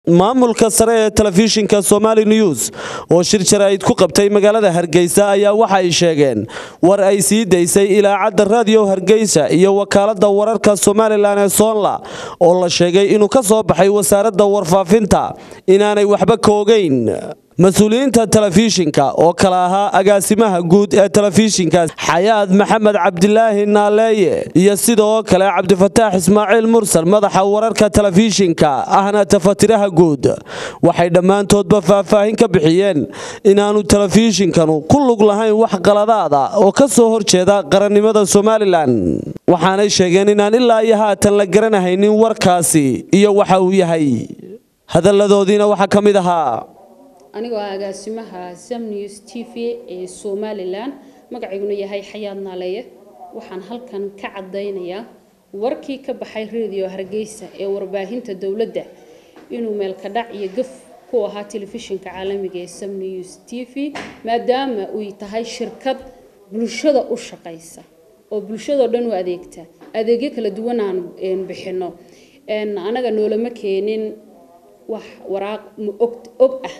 maamulka sare ee telefishinka somali news oo shir jaraa'id ku qabtay magaalada hargeysa ayaa waxa ay sheegeen war ay sii daysay ilaacadda raadiyo hargeysa iyo wakaaladda wararka somalilan ee soonla oo la sheegay inuu ka soo baxay wasaaradda warfaafinta inaanay waxba ka ogeyn mas-uuliyiinta telefishinka oo kale ahaa agaasimaha guud ee telefishinkaas xayaad maxamed cabdilaahi naaleeye iyo sidoo kale cabdifataax ismaaciil mursal madaxa wararka telefishinka ahna tafatiraha guud waxay dhammaantoodba faahfaahin ka bixiyeen inaanu telefishinkanu ku lug lahayn wax qaladaada oo ka soo horjeeda qarannimada somalilan waxaanay sheegeen inaan ilaa iyo haatan la garanahaynin warkaasi iyo waxa uu yahay hadalladoodiina waxaa ka mid ahaa anigoo ah agaasimaha sam news t v ee somalilan magacayguna yahay xayaad naaleeye waxaan halkan ka cadaynayaa warkii ka baxay radio hargeysa ee warbaahinta dowladda inuu meelkadhac iyo gaf ku ahaa telefishinka caalamiga ee sam news t v maadaama uy tahay shirkad bulshada u shaqaysa oo bulshadao dhan u adeegta adeegyo kala duwan aan bixino anaga noolama keenin wax waraaq og ah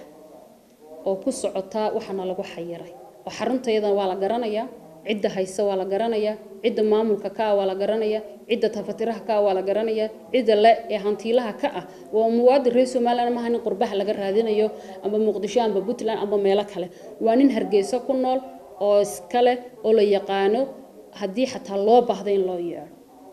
oo ku socotaa waxaana lagu xayiray oo xaruntayadan waa la garanayaa cidda hayse waa la garanayaa cidda maamulka ka ah waa la garanayaa cidda tafatiraha ka ah waa la garanayaa cidda le ee hantiilaha ka ah waa muwaadin reer somaliland maaha nin qurbaha laga raadinayo amba muqdisho amba puntland amba meelo kale waa nin hargeysa ku nool oo iskale oo la yaqaano haddii xataa loo baahdo in loo yeedho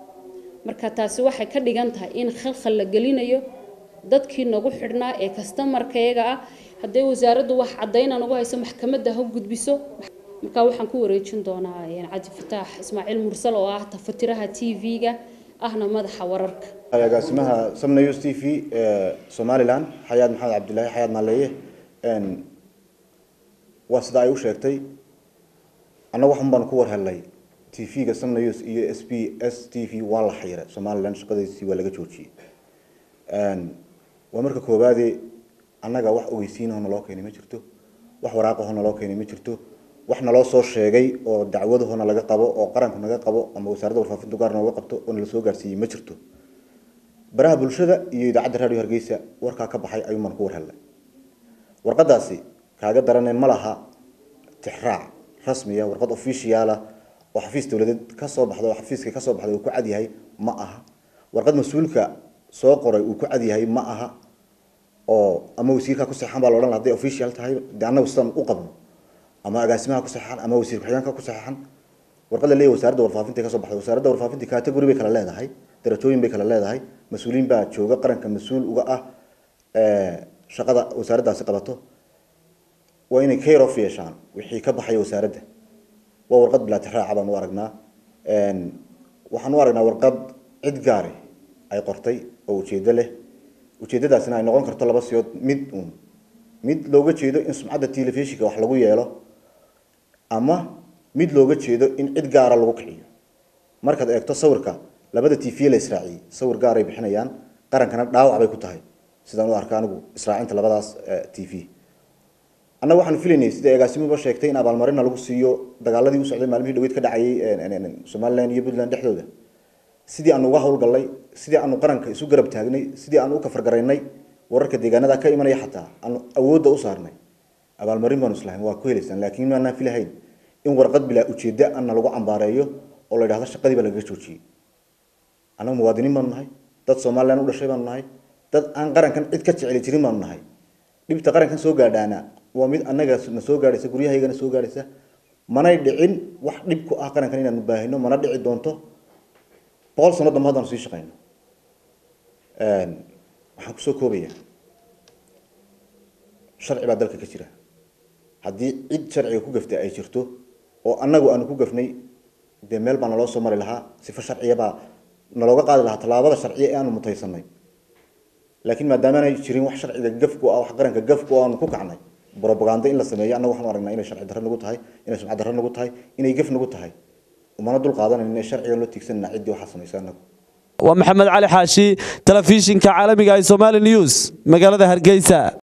marka taasi waxay ka dhigan tahay in khalkhal la gelinayo dadkii nagu xidhnaa ee kastamarkayaga ah hadday wasaaraddu wax cadayna nagu hayso maxkamadda ha gudbiso markaa waxaan ku wareejin doonaa cabdifataax ismaaciil mursal oo ah tafatiraha t v-ga ahna madaxa wararka agaasimaha samnews t v ee somalilan xayaad maxamed cabdilaahi xayaad naaleeye waa sida ay u sheegtay annaga waxun baan ku war helnay t v-ga samnews iyo s b s t v waa la xayiray somalilan shaqadiisii waa laga joojiyey waa marka koobaade annaga wax ogeysiinahoo naloo keenay ma jirto wax waraaqahoo naloo keenay ma jirto wax naloo soo sheegay oo dacwadahoona laga qabo oo qaranku naga qabo ama wasaaradda warfaafintu gaar nooga qabto oo nala soo gaarsiiyey ma jirto baraha bulshada iyo idaacadda radio hargeysa warkaa ka baxay ayuumaan ku war helnay warqadaasi kaaga daranay ma laha tixraac rasmiya warqad officiala oo xafiis dowladeed kasoo baxda oo xafiiska kasoo baxday uu ku cad yahay ma aha warqad mas-uulka soo qoray uu ku cad yahay ma aha oo ama wasiirkaa ku saxan baa la odhan laha haday official tahay de annagu sidaan u qabno ama agaasimaha ku saxan ama wasiir ku-xigeenka ku saxan warqad la leeyahay wasaaradda warfaafinta kasoo baxday wasaaradda warfaafinta category bay kala leedahay darajooyin bay kala leedahay mas-uuliyiin baa jooga qaranka mas-uul uga ah shaqada wasaaraddaasi qabato waa inay care of yeeshaan wixii ka baxaya wasaaradda waa warqad bilaa tixraaca baan u aragnaa waxaan u aragnaa warqad cid gaari ay qortay oo ujeedo leh ujeedadaasina ay noqon karto laba siyood mid uun mid looga jeedo in sumcadda telefishinka wax lagu yeelo ama mid looga jeedo in cid gaara lagu kiciyo markaad eegto sawirka labada t v la israaciyey sawir gaaray bixinayaan qarankana dhaawac bay ku tahay sidaan u arka anigu israacinta labadaas t v annaga waxaanu filaynay sida agaasimuba sheegtay in abaalmarina lagu siiyo dagaaladii u socday maalmihii dhaweyd ka dhacayay somaliland iyo puntland dhexdooda sidii aanu uga howlgallay sidii aanu qaranka isu garab taagnay sidii aanu u kafargaraynay wararka deegaanada ka imanaya xataa aanu awoodda u saarnay abaalmarin baanu islahayn waa ku helaysaan laakiin maanaan filahayn in warqad bilaa ujeeddo ana lagu cambaareeyo oo la yidhahdo shaqadii baa lagaga joojiyey annagu muwaadiniin baanu nahay dad somaliland u dhashay baanu nahay dad aan qarankan cid ka jeceli jirin baanu nahay dhibta qarankan soo gaadhaana waa mid annaga na soo gaadhaysa guryahaygana soo gaadhaysa manay dhicin wax dhib ku ah qarankan inaanu baahino mana dhici doonto boqol sano dambe haddaan sii shaqeyno waxaan kusoo koobaya sharci baa dalka ka jira haddii cid sharciga ku gaftay ay jirto oo annagu aanu ku gafnay dee meel baa naloo soo mari lahaa sifo sharciyabaa nalooga qaadi lahaa tallaabada sharciya ee aanu mutaysanay laakiin maadaamaanay jirin wax sharciga gafku ah wax qaranka gafku aanu ku kacnay brobaganda in la sameeyo annagu waxaanu aragnaa inay sharci darro nagu tahay inay sumcad darro nagu tahay inay gaf nagu tahay umana dul qaadanayn inay sharciga loo tiigsanana ciddii waxaa samaysa annagu waa maxamed cali xaashi telefishinka caalamiga ee somali news magaalada hargeysa